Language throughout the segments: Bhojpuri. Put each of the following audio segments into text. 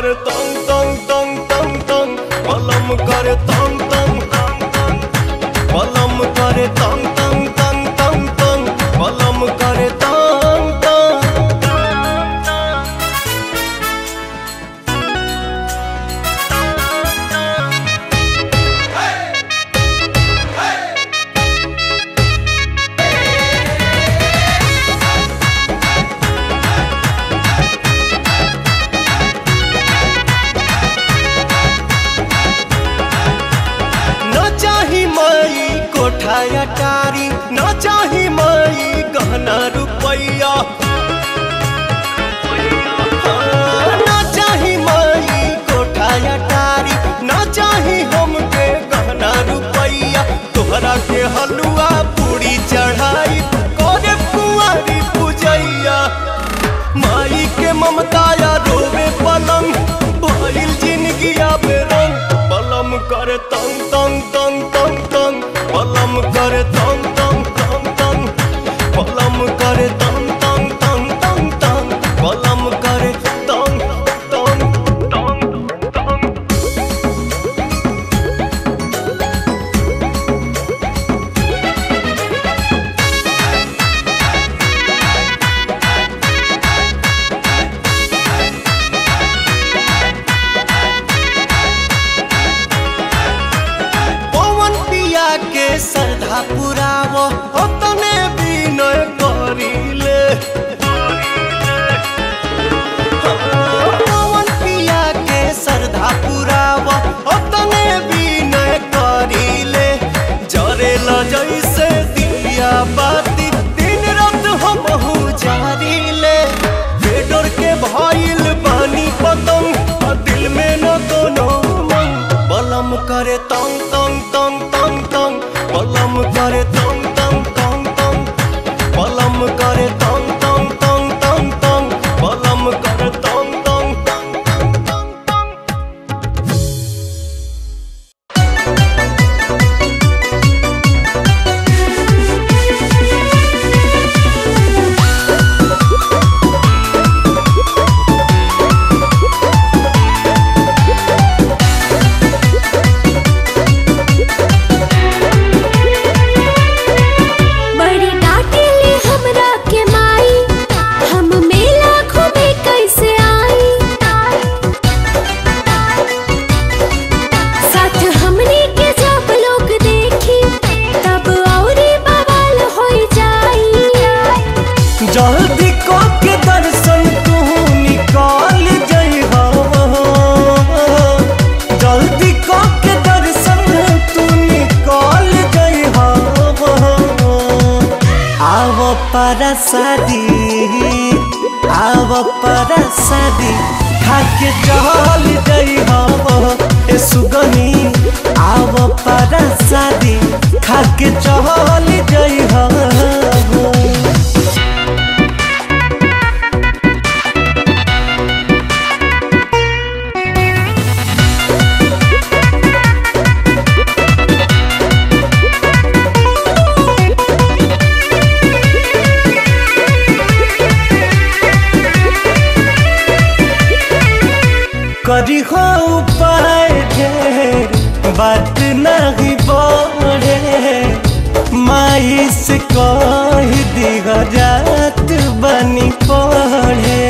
करे तंग तंग तंग तंग तंग बलम करे तंग तंग तंग तंग बलम करे तंग तंग तंग तंग तंग बलम करे तंग तंग न चाही माई कोठा अटारी न चाही माई गहना रुपैया हाँ, न चाही माई कोठा अटारी न चाही हमके गहना रुपैया तोहरा के हलुआ पूरी चढ़ाई करे कुंवारी पूजैया माई के ममताया रोवे पलंग भइल जिंदगी आबे रंग पलम करे तंग तंग तंग तंग तंग पलम करे तंग तंग तंग तंग पलम करे तंग तंग तंग तंग तंग पलम करे तंग तंग तंग तंग पवन पिया के श्रद्धा पुराव तने विनय करिले पवन पिया के श्रद्धा पुराव तने विनय करिले जरेल जैसे दिया बाती दिन रात हम जारिले बेडर के भइल बानी पतंग आ दिल में न कोनो मन बलम करे तंग तंग तंग तंग तंग बलम करे तंग तंग तंग तंग बलम करे तंग तंग तंग तंग तंग बलम करे तंग तंग तंग तंग तंग तंग बड़ी डांटेले हमरा के माई हम मेला घूमे कैसे आई साथ हमनी के जब लोग देखी तब औरी बवाल हो जाई जल्दी को के दर्शन तू निकाल जइहा जल्दी को के दर्शन तू निकाल जइहा आव पर शादी आव पर शादी खाके चल जइहा ए सुगनी आव पर शादी खाके चल जइहा करी हो उपाय ढेर बात नहीं बढ़े माई से कह दिह जात बनी पढ़े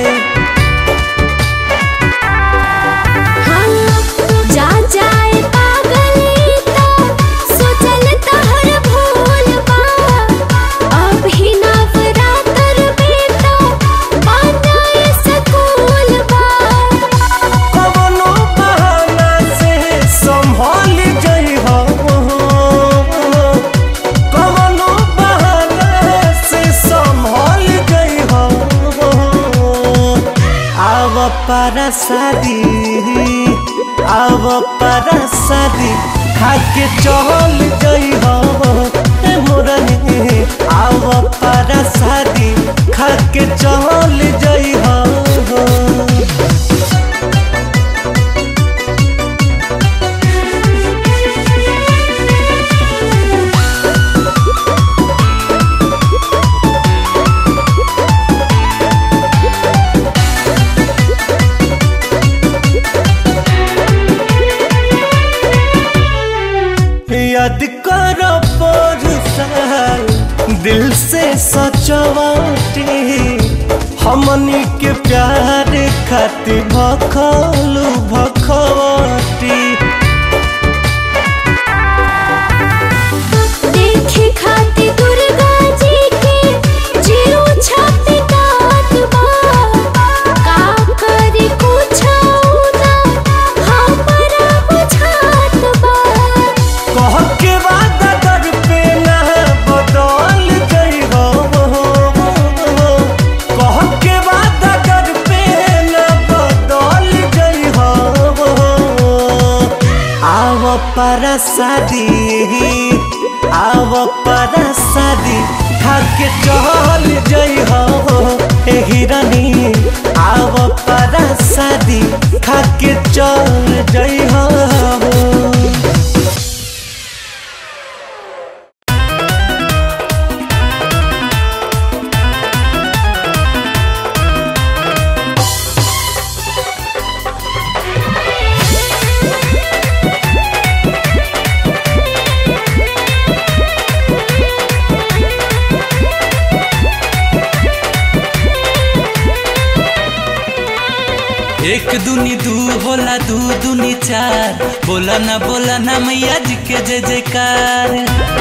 हाँ, जा जाए पागली तो सोचल तहर भूल बा अभी नवरात्र में तो बनाए सकूल बा कवनो बहाना से संभल जइहा कवनो बहाना से संभल जइहा आव पर शादी आव पर शादी खाके चल जइहा ए मोरनी आव पर शादी खाके चल जइहा चवाटे हमनी के प्यार खातिर भखलू भखवटी देखे खाती दुर्गा जी के जीरो छाती काट बा का करे कुछ ना हमरा बुझात बा कह के वादा कर पे ना बदल गई हो कह के वादा कर पे ना बदल गई हो आव पर शादी आव पर शादी खाके चल जई हो ए हिरनी आव पर शादी खाके चल जई हो एक दुनी दू होला दू दुनी चार बोला ना बोला ना मैया जी के जय जयकार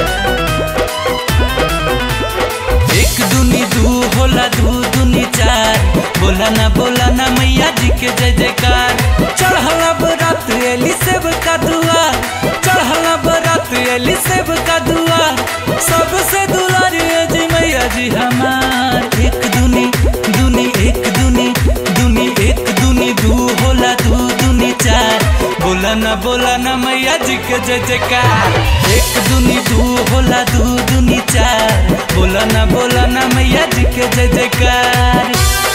एक दुनी दू होला दू दुनी चार बोला ना बोला ना मैया जी के जय जयकार चढ़ला बरात एली सेब का दुआ चढ़ला बरात एली सेब का दुआ सबसे दुलारी है जी मैया जी हमार एक दुनी दुनी एक दुनी दुनी एक दुनी दू होला दू दुनी चार बोला ना बोला ना मैया जी के जय जयकार एक दुनी दू होला दू दुनी चार बोला ना बोला ना मैया जी के जय जयकार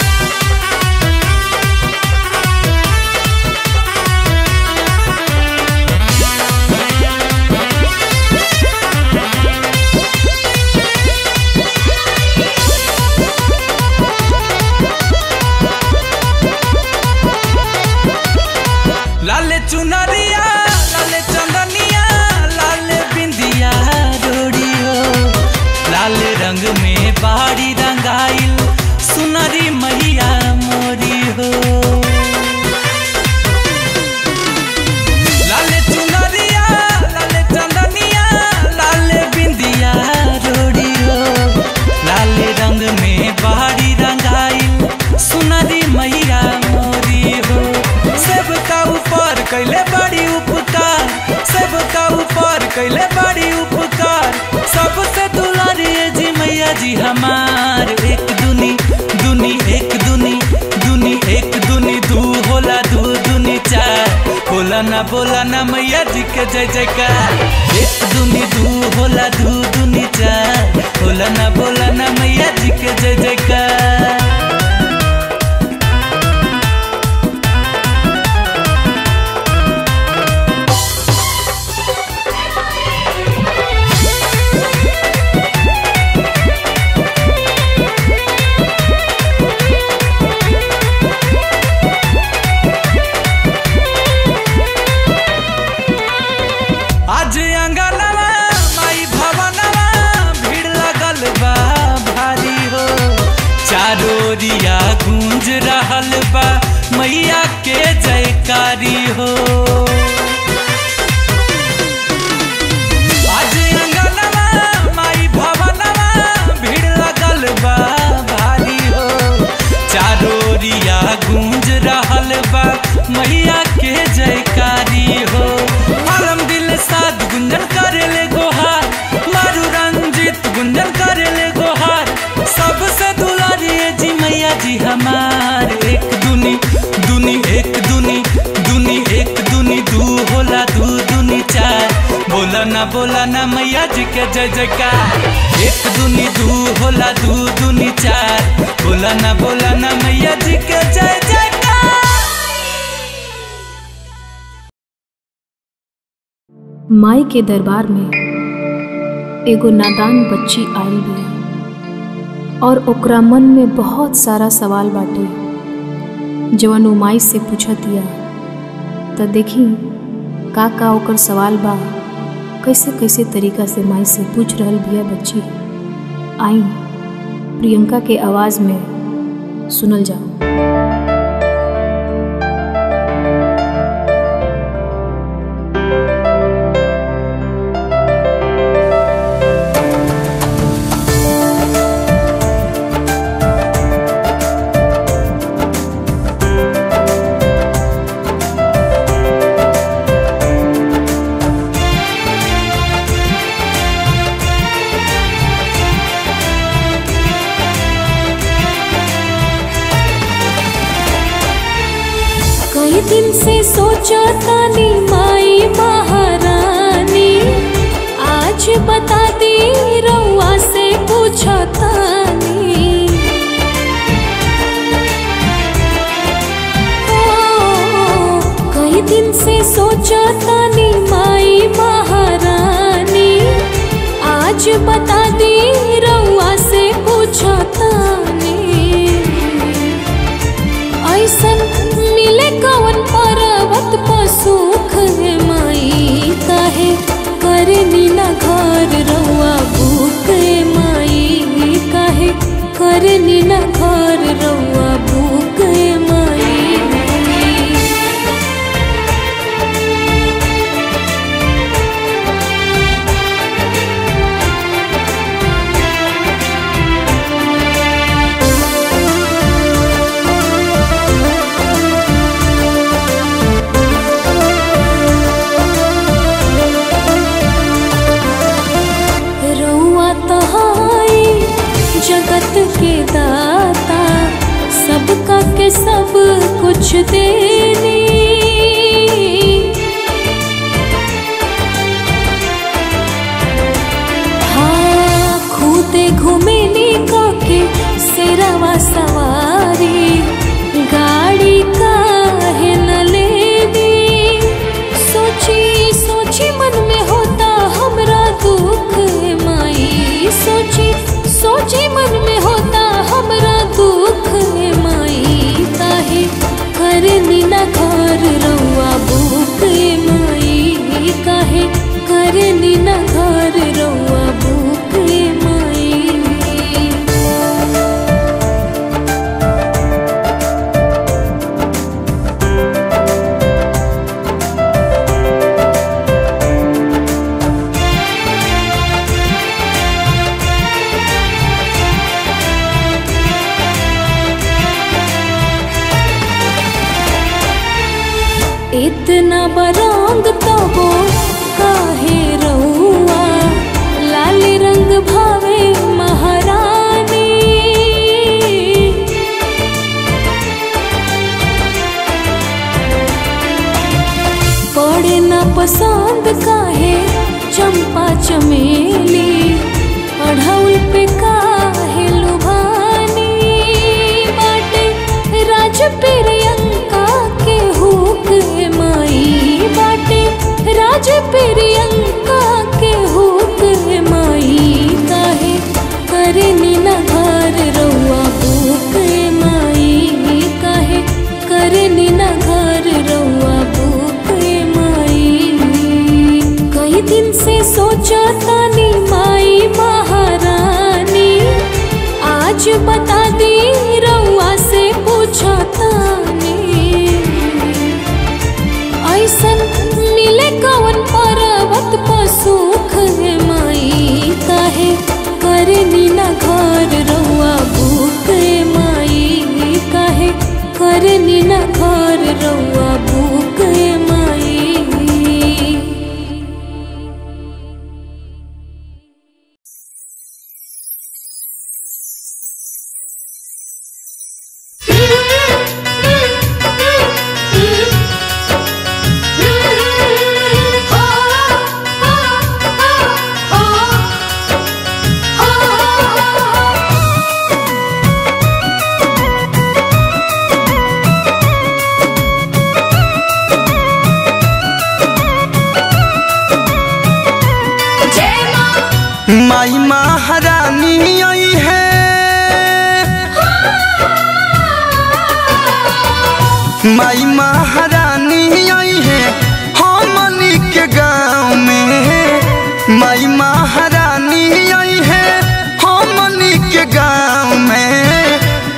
लाले चुनरिया लाले चंदनिया लाले बिंदिया डोरी हो लाले रंग में बाड़ी रंगाइल सुनरी मैया मोरी हो लाले चुनरिया लाले चंदनिया लाले बिंदिया डोरी हो लाले रंग में बाड़ी रंगाइल सुनरी मैया मोरी हो सब का ऊपर कैले बड़ी उपकार सब का ऊपर कैले बड़ी उपकार सबसे दुलारी है जी मैया जी हमार एक दुनी दुनी एक दुनी दुनी एक दुनी दू होला दू दुनी चार बोला ना बोला ना मैया जी के जय जयकार एक दुनी दू होला दू दुनी चार बोला ना बोला ना मैया जी के जय जयकार आज अंगनवा माई भवनवा भीड़ लगल बा भारी हो चारोरिया गूंज रहल बा मैया के जयकारी हो आज अंगनवा माई भवनवा भीड़ लगल बा भारी हो चारोरिया गूंज रहल बा मैया के जयकारी हो आलम दिल साथ गुंजन करेले गोहार मारू रंजित गुंजन करेले गोहार सबसे दुलारी है जी मैया जी हमार एक दुनी दुनी एक दुनी दुनी एक दुनी दू होला दू दुनी चार बोला ना बोला ना मैया जी के जय जयकार एक दुनी दू होला दू दुनी चार बोला ना बोला ना मैया जी के जय जयकार माई के दरबार में एगो नादान बच्ची आयल बिया और ओकरा मन में बहुत सारा सवाल बाटे जवन उ माई से पूछतिया त देखी का का ओकर सवाल बा कैसे कैसे तरीका से माई से पूछ रहल बिया बच्ची आई प्रियंका के आवाज में सुनल जाओ कई दिन से सोचा तानी माई महारानी आज बता दी रउआ से पूछा तानी ओ, कई दिन से सोचा तानी माई महारानी आज बता दी रउआ से पूछा तानी ऐसन मिले कवन पर्वत पर सुख है माई काहे करनी ना घर रउआ भूख है माई काहे करनी ना घर रउआ भूख है माई रउआ तहाई जगत के दाता सबका के सब कुछ देनी हाँ खुदे घूमेनी के सेरावा सवारी गाड़ी काहे न लेनी सोची सोची मन में होता हमरा दुख है माई सोची सोची मन में होता हमरा दुख है माई काहे करनी ना घर रउआ भूख है माई काहे करनी ना घर रउआ भूख है माई इतना बरंग तबो काहे रउआ लाल रंग भावे महारानी पड़े न पसंद काहे चंपा चमेली अढ़ौल पे काहे लुभानी बाटे राज प्रियंका के हुक है माई बाटे राज प्रियंका के हुक है माई काहे करनी ना घर रउआ भूख है माई काहे करनी ना घर रउआ भूख है माई कई दिन से सोचा तानी माई महारानी आज बता दी रउआ से पूछा तानी ऐसन मिले कवन पर्वत पर सुख है माई काहे करनी ना घर रउआ भूख है माई काहे करनी ना घर रउआ भूख है माई Oh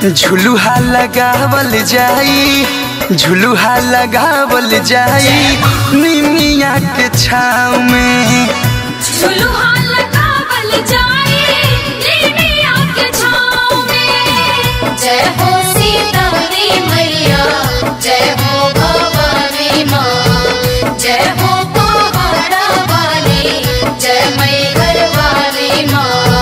झुलुहा लगावल जाई झुलुहा लगावल जाई निमिया के छाव में झुलुहा लगावल जाए निमिया के छाँव में जय हो सीतारी मैया जय हो भवानी माँ जय हो पहाड़ा वाली जय मैहर वाली माँ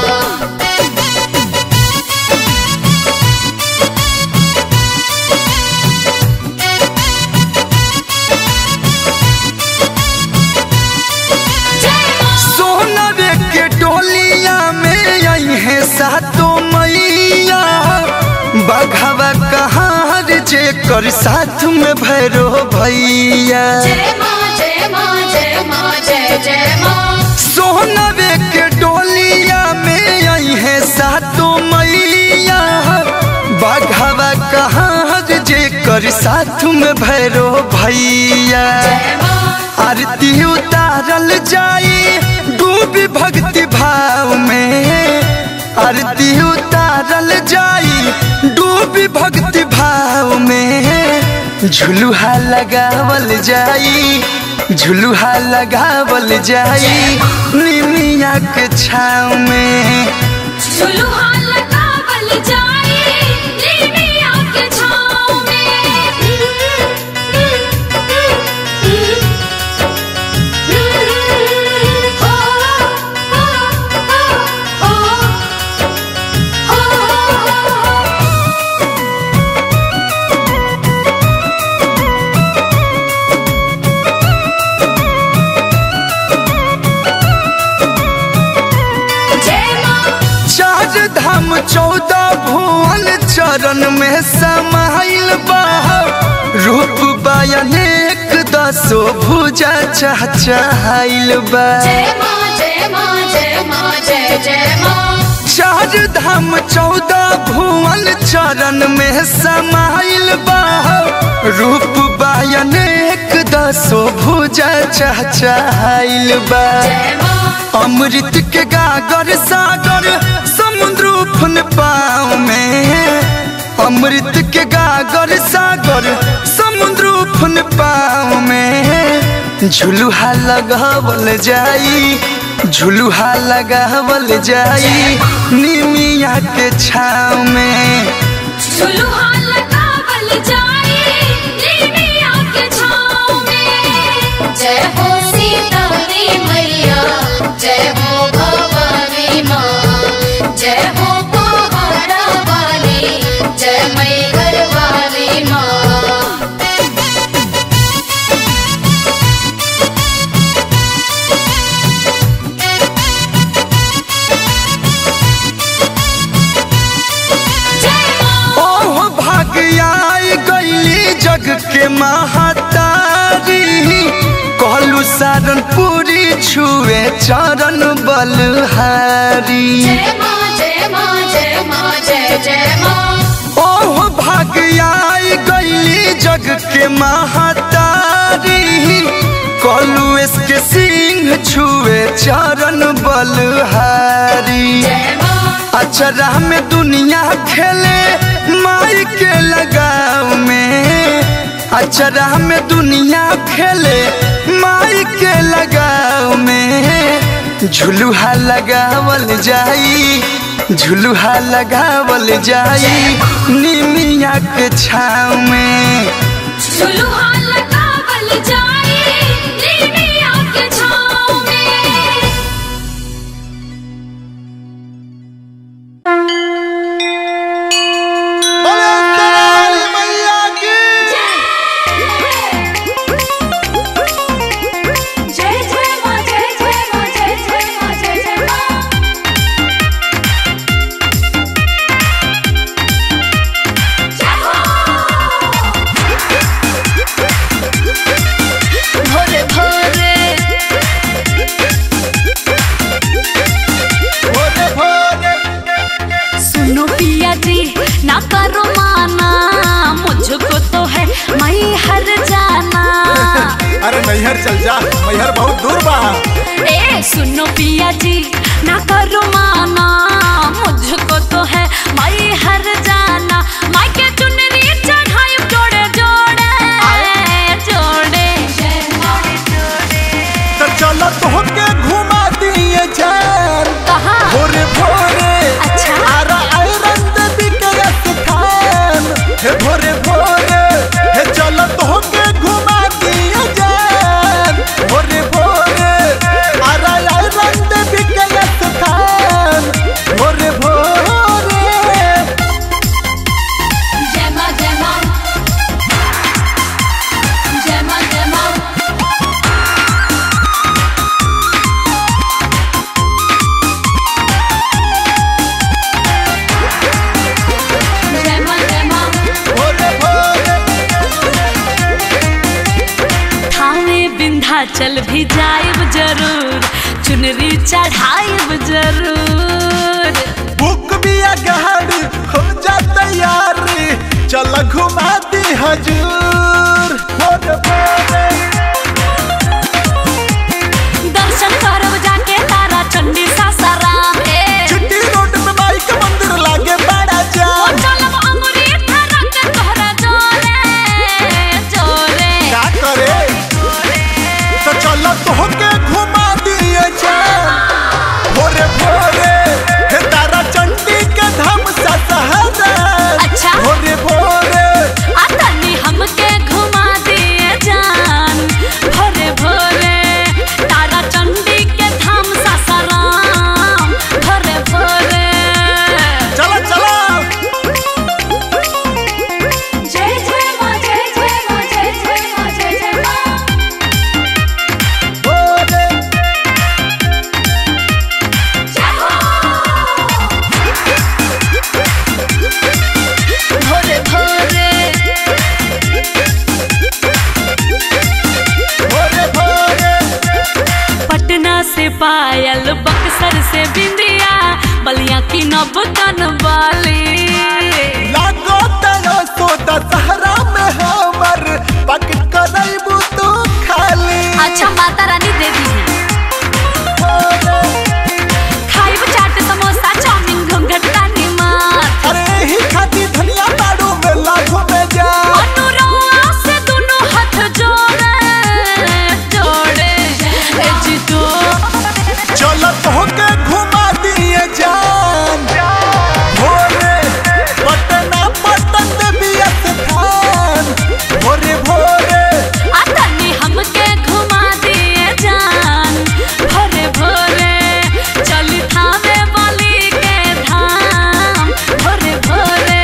जय माँ सोनवे के डोलिया में आई है सातो मैया बघवा कहाँ जे कर साथ में भैरो भैया जय माँ जय माँ जय माँ जय जय माँ सोनवे के डोलिया में आई है सातो मैया बघवा कहाँ जे कर साथ में भैरो भैया जय माँ आरती उतारल जाई डूबी भक्ति भाव में आरती उतारल जाई डूबी भक्ति भाव में झुलुहा लगावल जाई झुलुहा लगावल जाई निमिया के छाव में झुलुहा लगावल जाए निमिया के छाँव में हो हो हो हो जय माँ चार धाम चौदह भुवन चरण में समाइल बा रूप बयानेक दसो भुजा चहचहाइल बा जय माँ जय माँ जय माँ जय जय माँ चार धाम चौदह भुवन चरण में समाइल बा रूप बयानेक दसो भुजा चहचहाइल बा जय माँ अमृत के गागर सागर समुद्र उफन पाव में अमृत के गागर सागर समुद्र उफन पाव में झुलुहा लगावल जाई झुलुहा लगावल जाई निमिया के छाव में झुलुहा लगावल जाए निमिया के छाँव में जय हो सीतारी मैया जय हो भवानी माँ जय हो पहाड़ा वाली जय मैहर वाली माँ जय माँ ओह भाग्याई गईली जग के महातारी कहलू सारनपुरी छुए चरण बलहारी जय माँ जय माँ जय माँ जय जय माँ ओह भाग्याई गईली जग के महातारी कहलू इसके सिंह छुए चरण बलहारी जय माँ अचरा में दुनिया खेले माई के लगाव में अचरा में दुनिया खेले माई के लगाव में झुलुहा लगावल जाई झुलुहा लगावल जाई निमिया के छाव में झुलुहा लगावल जाए निमिया के छाँव में जय जय माँ जय जय माँ जय जय माँ जय जय माँ जय हो चल भी जाइब जरूर चुनरी चढ़ाइब जरूर बुक भी गाड़ी हो जा तैयारी चल घुमा दी हजूर भोर भोरे दर्शन करब जाके तारा चंडी सासाराम ए चिट्टी रोड में माई के मंदिर लागे बड़ा ओ जाम चलब अमरी थाना के तोहरा जोरे जोरे क्या करे तो चल तोहके घुमा दिए जान भोरे भोरे हे तारा चंडी के धाम सा सहारा अच्छा। भोरे भोरे आ तनी हमके घुमा दिए जान भोरे भोरे तारा चंडी के धाम सासाराम भोरे भोरे चलो चलो जय जय मां जय जय मां जय जय मां जय जय मां भोरे भोरे भोरे भोरे भोरे पटना से पायल बक्सर से बिंदिया बलिया की नब कनवाली लागो तेरो सोदा सहरा में हमर पक करैबू तू खाली अच्छा माता रानी दे दी भोरे, खाइब चाट समोसा चाउमीन घुंघटा निमात अरे ही खाती धनिया बाड़ू में लाखों में जा अनुरवा से दोनों हाथ जोड़े जोड़े ए जी तो चलो तोहके घुमा दिए जान भोरे पटना पटन देवी स्थान भोरे भोरे आतनी हमके घुमा दिए जान भोरे भोरे चली थावे वाली के धाम भोरे भोरे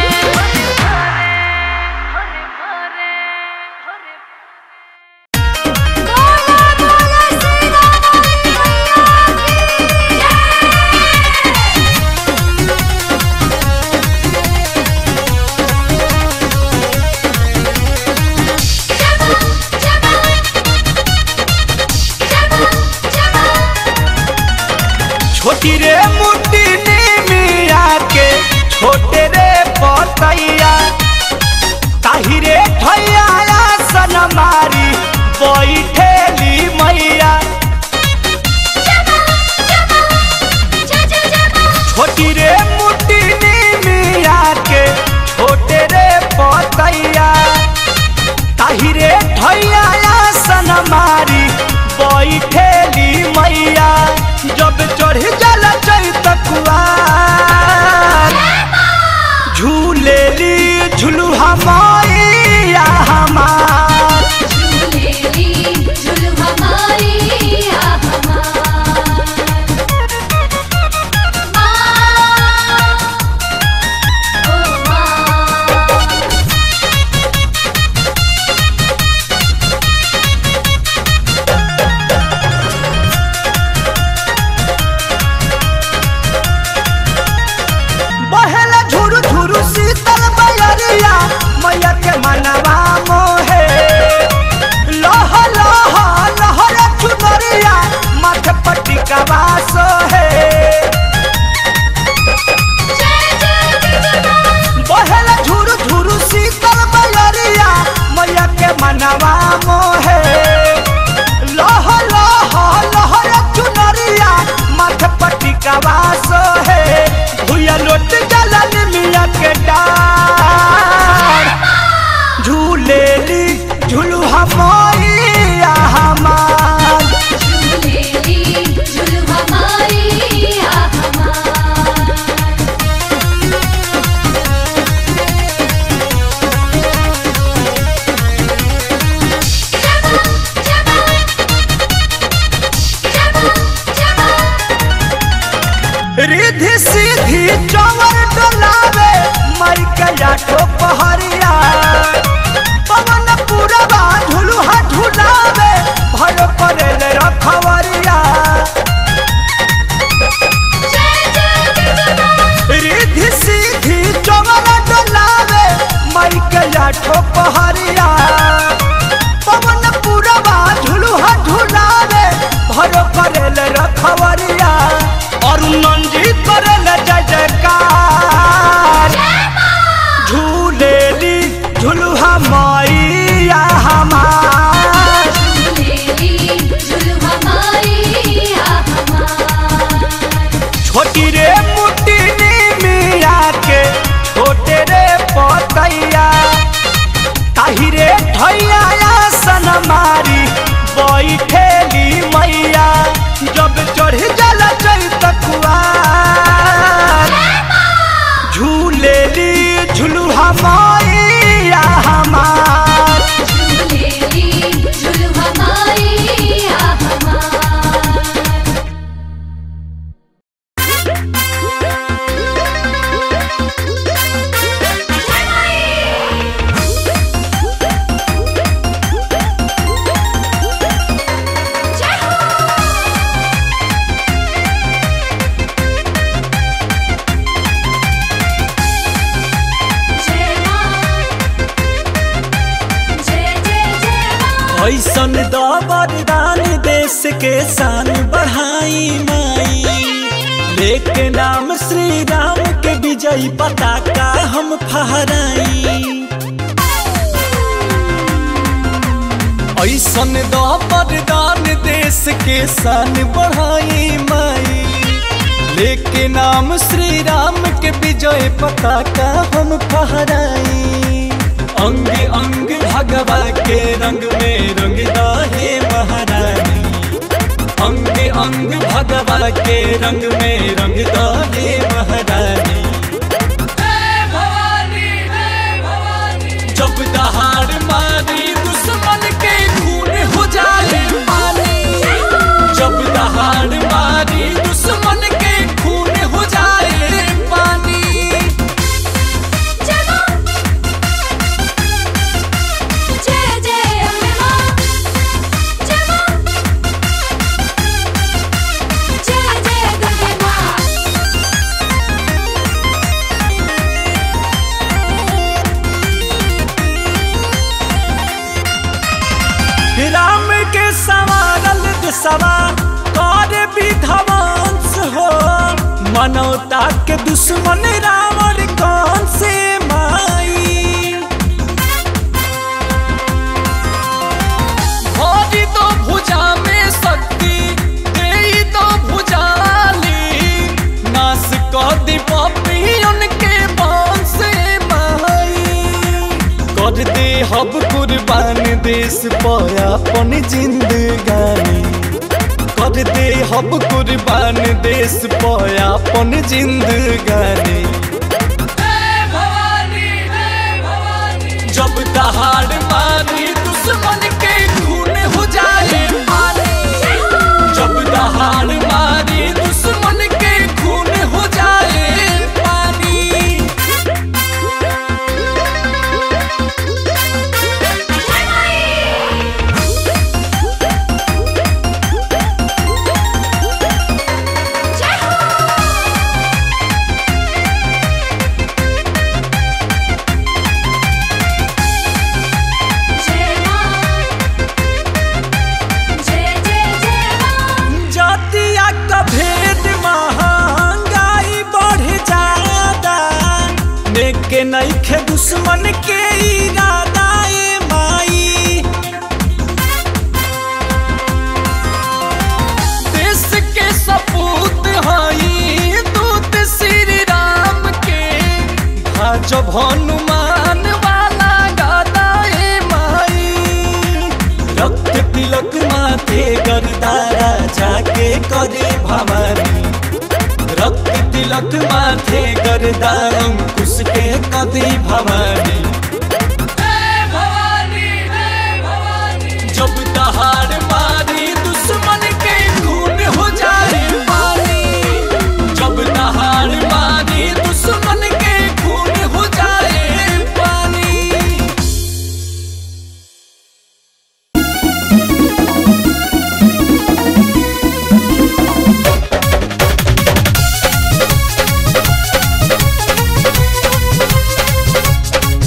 छोटी रे मुट्ठी मिया के छोटे रे पतैया ताही रे ठैया सन मारी बैठेली मैया छोटी रे मुट्ठी मिया के छोटे रे पतैया ताही रे ठैया सन मारी बैठेली मैया जब चढ़ जाला चैत कुआर झूलेली झुलुहा मैया हमार बहेला झुरु झुरु शीतल बयरिया मैया के मनवा मोहे लह लह लहर चुनरिया माथे पटिकवा सोहे बहेला झुरु झुरु शीतल बयरिया मैया के मनवा मोहे लह लह लहर चुनरिया माथे पटिकवा सोहे भुया लोट जलन मिया के डार झूलेली झुलु हमैया हमार रिधि सीधी चौवर डोलावे मर गया पहरिया पवन पुरवा झुलुहा झुलावे भर पड़े रखवरिया रिधि सीधी चौवर डोलावे मर गया पहरिया पवन पुरवा झुलुहा रखवरिया और नंजी करल जय जयकार झूलेली झुलुहा मैया हमार झूलेली झुलुआ मैया हमार छोटी रे मुट्टी मिया के छोटे रे पतैया ताही रे ठैया सन मारी बैठेली मैया जब चढ़ जल चैत कुआर झूलेली झुलुहा मैया हमार झूलेली झुलुआ मैया हमार जय मां जय जय जय मां ऐसन द वरदान देश के शान बढ़ाई माई लेके नाम श्री राम के विजयी पताका हम फहराई ऐसन द वरदान देश के शान बढ़ाई माई लेके नाम श्री राम के विजय पताका हम फहराई अंग अंग भगवा के रंग में रंग हे महारानी अंग अंग भगवा के रंग में रंग हे महारानी जब दहाड़ मारी दुश्मन के खून हो जाए पानी जब दहाड़ मारी दुश्मन के खून हो जाए पानी जय मां जय जय अम्बे मां जय मां जय जय दुर्गे मां राम के सवारल दिशवा कर विध्वंस हो मनौता के दुश्मन रावण कौन से माई भरी तो भुजा में शक्ति दे तो भुजाली नाश कर दी पपियन के वंश माई कर दे हब कुर्बान देश पर अपन जिंदगानी कर दे हब कुर्बान देश पर अपन जिंदगानी जब दहाड़ मारी दुश्मन के खून हो जाए पानी जब दहाड़ मारी दुश्मन के खून हो जाए पानी जय मां जय जय जय मां जातिया का भेद महंगाई बढ़ जाता नेके नईखे दुश्मन के इरादा ए माई देश के सपूत हई दूत श्री राम के भाजब हनुमान वाला गादा ए माई रक्त तिलक माथे गरदारा जाके करे भवानी रक्त तिलक माथे गरदा अंकुश के कदी भवानी जब दहाड़ मारी दुश्मन के खून हो जाए पानी जब दहाड़ मारी दुश्मन के खून हो जाए पानी जय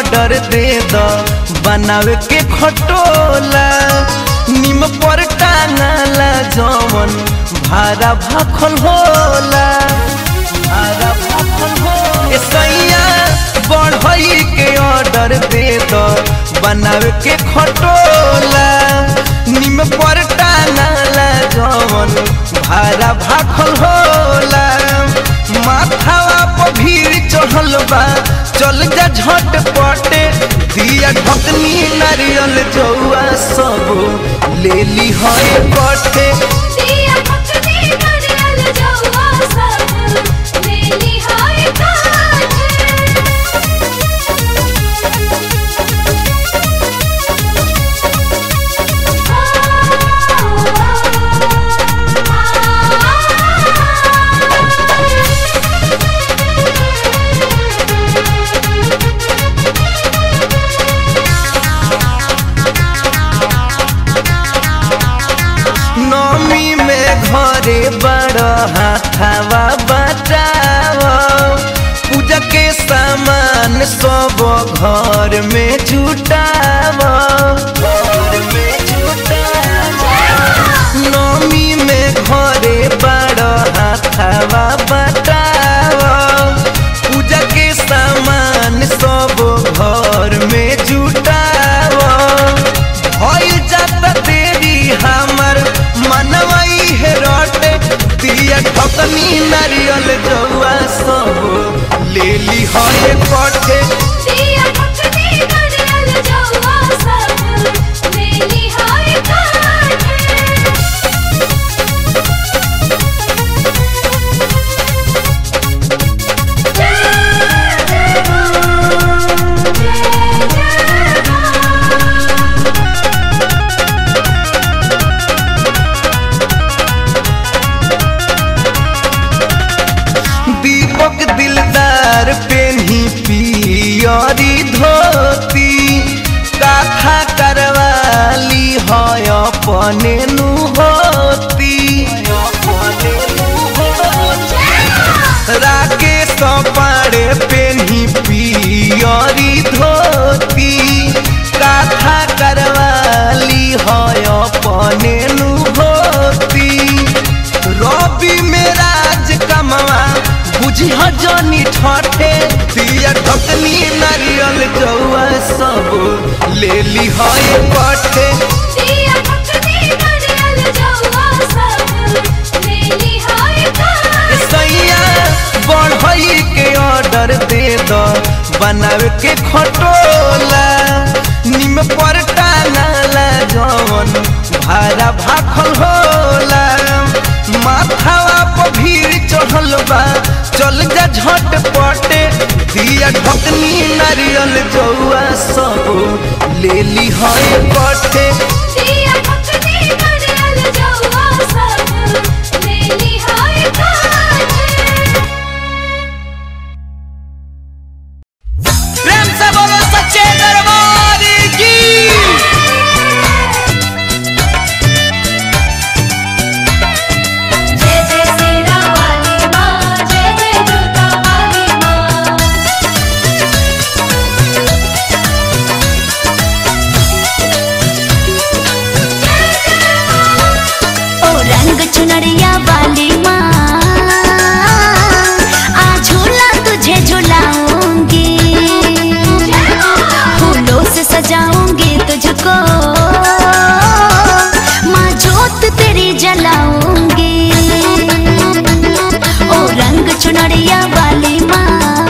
ऑर्डर दे द बनावे के खटोला निम पर टांगला जवन भारा भाखल होला भारा भाखल होला ए सैया बढ़ई के ऑर्डर दे द बनावे के खटोला निम पर टांगला जवन भारा भाखल होला माथावा पर भीड़ चढ़ल बा चल जा झट पटे दिया ढकनी नारियल जौआ सब ले ली है कटे दिया पकड़ी नारियल जौआ सब लेली हाय काटे नमी में घरे बड़ हाथावा बचाव पूजा के सामान सब घर में जुटाव घर में जुटाव नमी में घरे बड़ हाथावा बचाव पूजा के सामान सब घर में जुटाव भइल जाता तेरी हमर मनवई है रोटे दिया ठकनी नारियल जौआ सब ले ली है कटे दिया पकड़ी नारियल जौआ सब लेली हाय काटे दीपक दिलदार पेन्ही पियरी धोती काथा करवाली है अपने नु होती राकेश पाड़े पेन्ही पियरी धोती काथा करवाली है अपने नु होती रवि में राज कमवा बुझी जनी ठठे दिया ढकनी नारियल जौआ सब ले ली है पठे दिया पकड़ी नारियल जौआ सब लेली हाय काटे सैया बढ़ई के ऑर्डर दे द बनावे के खटोला निम पर टांगला जवन भारा भाखल होला माथावा पर भीड़ चढ़ल बा चल जा झट पटे दिया ढकनी नारियल जौआ सब ले ली है पटे दिया पकड़ी नारियल जौआ सब लेली हाय काटे प्रेम से बोलो सच्चे दरबार की जय जय सेना वाली माँ जय जय दुर्गा वाली माँ ओ रंग चुनरिया वाली माँ आ झूला तुझे झुलाऊंगी फूलों से सजाऊंगी तुझको माँ जोत तेरी जलाऊंगी ओ रंग चुनरिया वाली माँ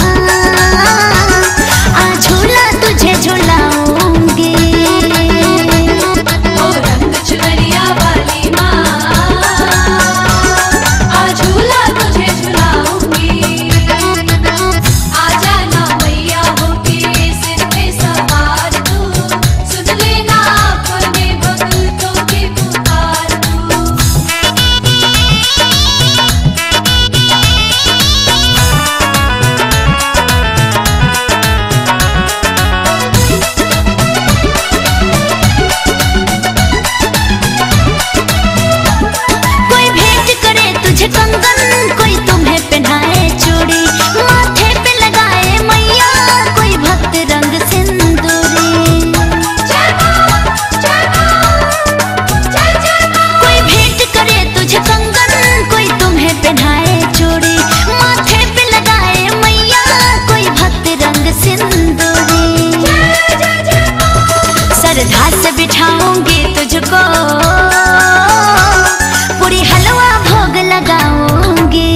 आ झूला तुझे झुलाऊंगी ओ रंग चुनरिया वाली माँ आ झूला तुझे झुलाऊंगी आजा ना मैया होके सिर पे सवार तू सुन लेना सिंदूरी श्रद्धा से बिठाऊंगी तुझको पूरी हलवा भोग लगाऊंगी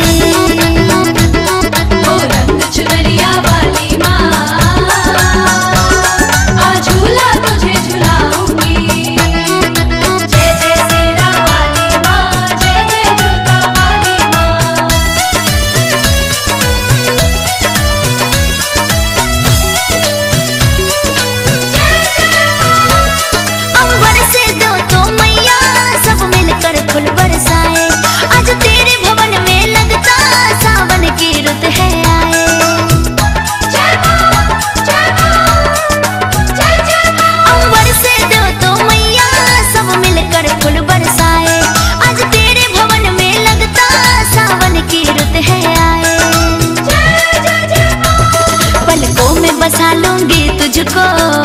ओ रंग चुनरिया वाली माँ आ झूला तुझे झुलाऊंगी जय जय सेरा वाली माँ जय जय दुर्गा वाली माँ अंबर से दो तो मैया सब मिलकर फूल बरसाए आज तेरे भवन में लगता सावन की रुत है आए अंबर से दो तो मैया सब मिलकर फूल बरसाए आज तेरे भवन में लगता सावन की रुत है आए पलकों में बसा लूंगी तुझको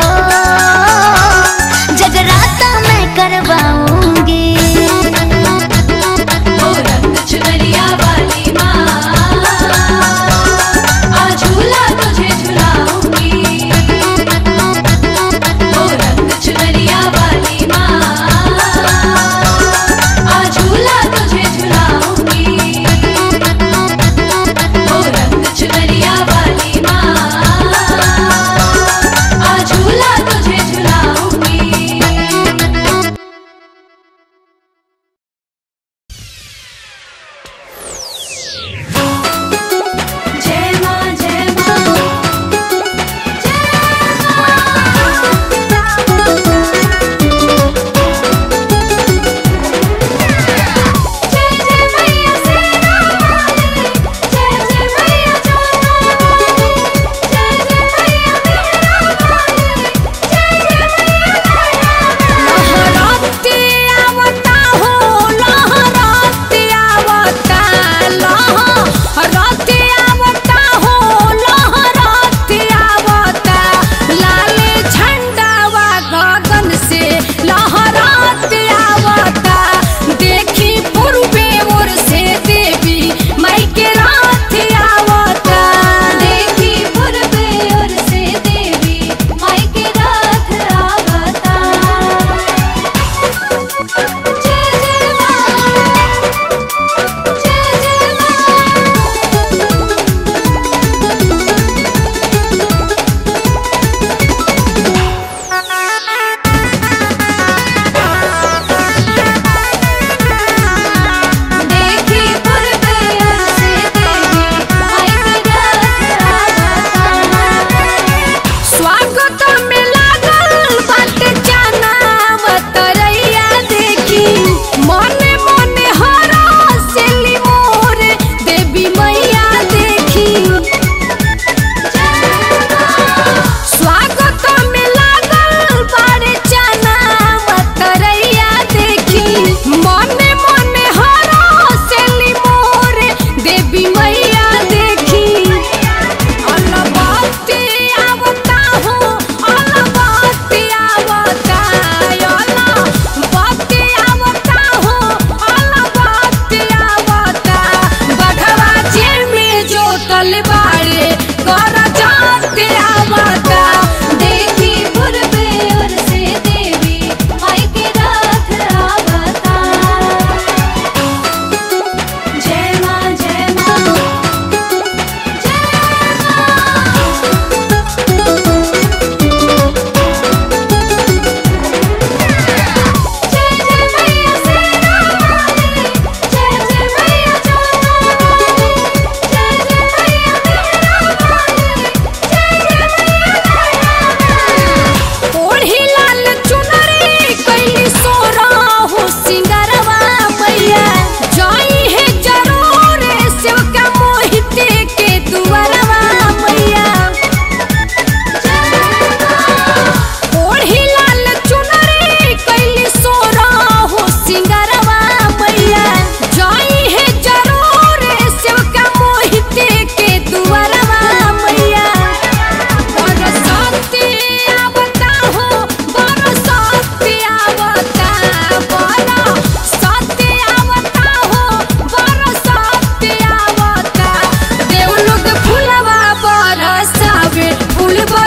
जगराता मैं करवाऊंगी ओ रंग चुनरिया वाली माँ आ झूला तुझे झुलाऊंगी ओ रंग चुनरिया वाली माँ आ झूला तुझे झुलाऊंगी ओ रंग चुनरिया वाली माँ आ झूला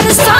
सा